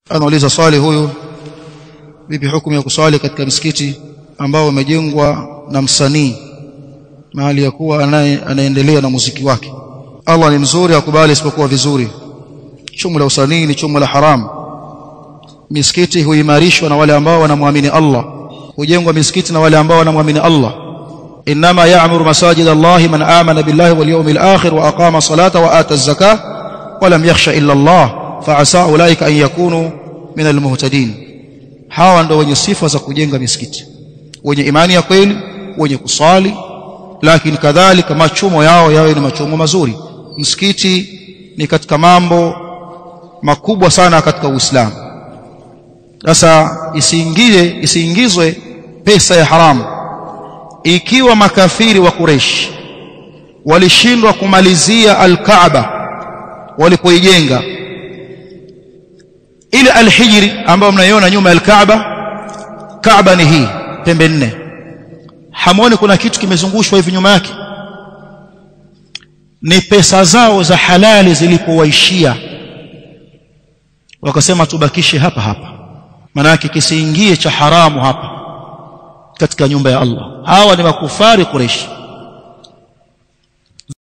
anauliza swali huyu vipi hukumu ya kuswali katika msikiti ambao umejengwa na msanii mahali ya kuwa anaendelea na muziki wake Allah ni mzuri akubali isipokuwa vizuri chumo la usanii ni chumo la haramu misikiti huimarishwa na wale ambao wanamwamini Allah hujengwa misikiti na wale ambao wanamwamini Allah inma ya'muru masajid Allah man amana billahi wal yawmil akhir wa aqama salata wa ata az-zakah wa lam yakhsha illa Allah fa'asa ulaika an yakunu min al-muhtadin hawa ndio wenye sifa za kujenga misikiti wenye imani ya kweli wenye kusali lakini kadhalika machumo yao yawe ni machumo mazuri msikiti ni katika mambo makubwa sana katika Uislamu sasa isiingie isiingizwe pesa ya haramu ikiwa makafiri wa Quraysh walishindwa kumalizia al-Kaaba walipoijenga ile al-Hijri ambayo mnaiona nyuma ya al-Kaaba Kaaba ni hii pembe nne hamoni kuna kitu kimezungushwa hivi nyuma yake ni pesa zao za halali zilipowaishia wakasema tubakishe hapa hapa maana yake kisiingie cha haramu hapa katika nyumba ya Allah hawa ni makufari Quraysh